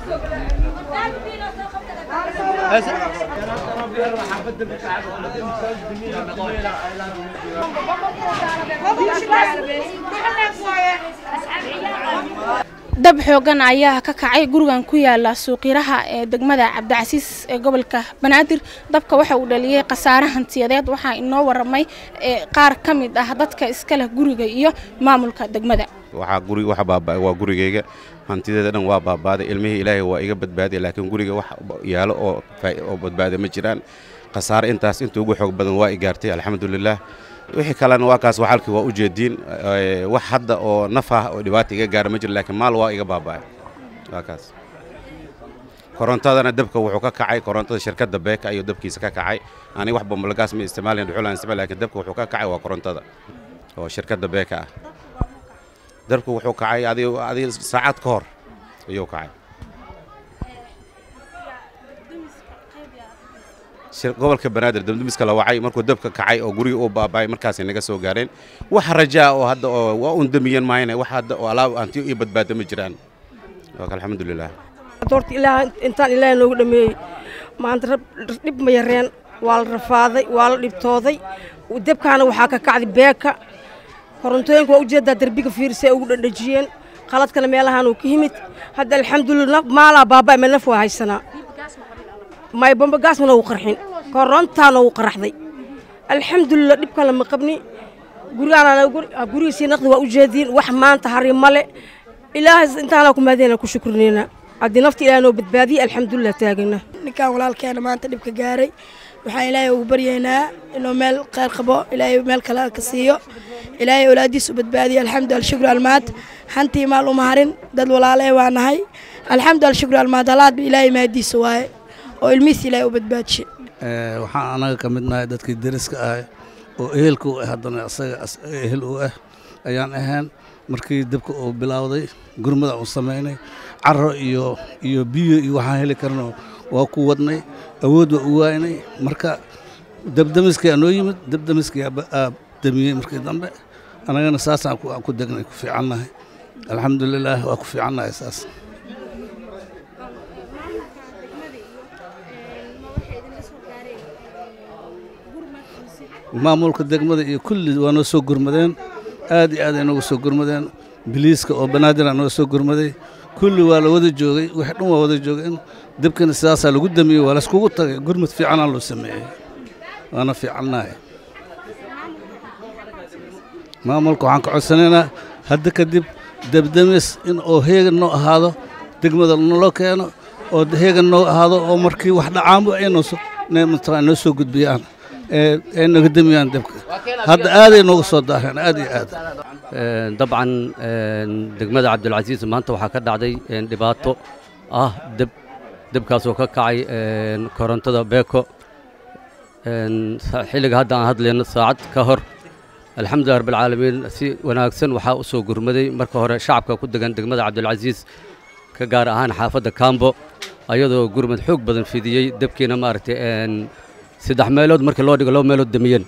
dab xoogan ayaa ka kacay gurigan ku yaala suuqyaraha ee degmada cabdicasiis ee gobolka banaadir dabka waxa uu dhaliyey khasaare hantiyadeed waxaa inoo waramay qaar ka mid ah dadka iska leh guriga iyo maamulka degmada waxaa guri waxa baaba'ay waa gurigayga hantideeda dhan waa baabaaday ilmihii ilaahay waa iga badbaadiya laakiin guriga wax yaalo oo oo badbaada ma jiraan khasaare intaas inta ugu xoog badan waa i gaartay alxamdulilah wixii kalena waa kaas waxalkii waa u jeediin wax hadda oo naf ah oo dhibaata iga gaara ma jiro laakiin maal waa iga baaba'ay waa kaas korontadana dabka wuxuu ka kacay korontada shirkadda beeka ayuu dabkiisa ka kacay ani wax bambalagaas ma isticmaalayn dhuxulaan isticmaal laakiin dabka wuxuu ka kacay waa korontada oo shirkadda beeka ah dabka wuxuu kacay adi adi saacad ka hor ayuu kacay gobolka banaadir damdamiska la wacay markuu dabka kacay oo guriga uu baaba'ay markaasay naga soo gaareen wax rajaa oo hadda oo waa un damiyan maayna wax hadda oo alaab antiyo iyo badbaado ma jiraan waaka alxamdulilah horta ilaah intaan ilaahay noogu dhameeyey maanta dhib ma yareen waa la rafaaday waa la dhibtooday dabkaana waxaa ka kacday beeka korontooyinka waa ujeedaa derbiga fiirisay ugu dhandhajiyeen qaladkana meelahaan uu ka yimid hadda alxamdulilah maalaa baaba'ay ma naf waa haysanaa may bambagaasmana uu qarxin korontaana uu qaraxday alxamdulilah dhibkan lama qabni gurigaana gurigiisii naqdi waa u jeediin wax maanta hari male ilaahay intaana ku maadina ku shukrinayna haddii nafta ilaah noo badbaadiyey alxamdulilah taagana ninkan walaalkeena maanta dhibka gaaray waxaan ilaahay ugu baryaynaa inuu meel kheyr qabo ilaahay meel kale ka siiyo ilaahay awlaadiisa u badbaadiyo alxamdu alshukru almaad hantii maal uma harin dad walaalee waa nahay alxamdu alshukru almaad halaadba ilaahay maadiisa waaye oo ilmihiisa ilaahay u badbaadishay waxaan anaga ka mid nahay dadkii deriska ah oo ehelka u ah haddana asaga ehel u ah ayaan ahayn markii dabka uu bilowday gurmada uu samaynay caro iyo iyo biyo iyo waxaan heli karno waa ku wadnay awood waa u waaynay marka dabdamiskii noo yimid dabdamiskii aa damiyey markii dambe annagana saasaan ku degnay ku fiicannahay alxamdulilaah waa ku fiicannahay saas maamulka degmada iyo kulli waa noo soo gurmadeen aad iyo aad ay noogu soo gurmadeen biliiska oo banaadiraa noo soo gurmaday kulli waa la wada joogay wixii dhan waa wada joogeen debkana sidaasaa lagu damiyey waa layskugu tagay gurmad fiicanaa loo sameeyey waana fiicannahay maamulka waxaan ka codsanaynaa hadda kadib debdemis in oo heegan noo ahaado degmada naloo keeno oo heegan noo ahaado oo markii wax dhacaanba ay noo soo gudbiyaan ee naga damiyaan dabka hadda aaday noogu soo daaheen aad iyo aad dabcan degmada cabdilcasiis maanta waxaa ka dhacday dhibaato ah deb debkaasoo ka kacay korontada beeko xilliga hadda aan hadlayno saacad ka hor alxamdulilah rabbilcaalamiin si wanaagsan waxaa u soo gurmaday marka hore shacabka ku degan degmada cabdilcasiis ka gaar ahaan xaafadda kambo ayadoo gurmad xoog badan fidiyey debkiina maaragtay saddex meelood markii loo dhigo laba meelood damiyeen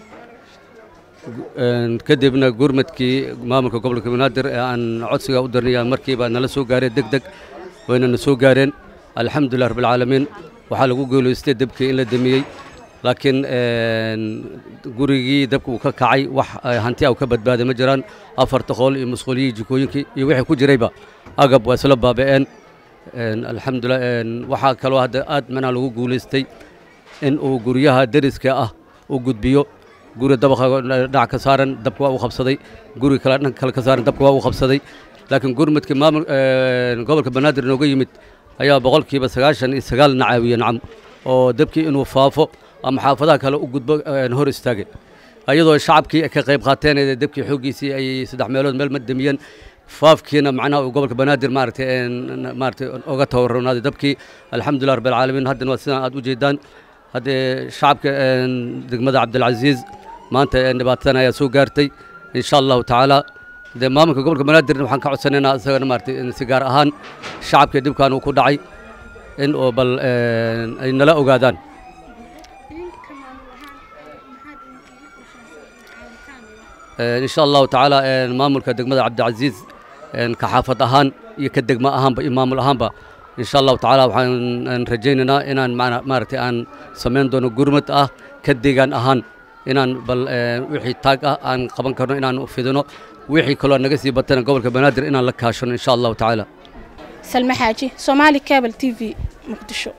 kadibna gurmadkii maamulka gobolka banaadir ee aan codsiga u dirnaya markiiba nala soo gaareen deg deg wayna na soo gaareen alxamdulilah rabbilcaalamiin waxaa lagu guulaystay debkii in la damiyey laakiin gurigii dabka uu ka kacay wax hanti a ka badbaaday ma jiraan afarta qool iyo musquuliyii jikooyinkii iyo wixii ku jirayba agab waa isla baaba'een alxamdulilah waxaa kaloo hadda aad macnaha lagu guulaystay in uu guryaha deriska ah u gudbiyo guri dabaqa dhinac ka saaran dabka waa uu qabsaday guri kale dhanka kale ka saaran dabka waa uu qabsaday laakiin gurmadkii maamul gobolka banaadir nooga yimid ayaa boqolkiiba sagaashan iyo sagaal nacaawiye nacam oo dabkii inuu faafo ama xaafadaha kale u gudbo hor istaagay ayadoo shacabkii ka qayb qaateen dabkii xooggiisii ay saddex meelood meel madamiyeen faafkiina macnaha gobolka banaadir maaragtay maaragtay oga tawarronaaday dabkii alxamdulilah rabbil caalamiin haddana waa sidaan aad u jeedaan haddee shacabka degmada cabdilcasiis maanta dhibaatadan ayaa soo gaartay insha allahu tacaala dee maamulka gobolka banaadirna waxaan ka codsanaynaa isagana maaragtay si gaar ahaan shacabka dhibkan uu ku dhacay in oo bal ay nala ogaadaan insha allahu tacaala maamulka degmada cabdilcasiis ka xaafad ahaan iyo ka degmo ahaanba iyo maamul ahaanba insha allahu tacaala waxaan rajaynaynaa inaan maaragtay aan samayn doono gurmad ah ka deegaan ahaan inaan bal wixii taag ah aan qaban karno inaan fidino wixii kaloo naga sii batana gobolka banaadir inaan la kaashano insha allahu tacaala salme xaaji soomaali cable t v muqdisho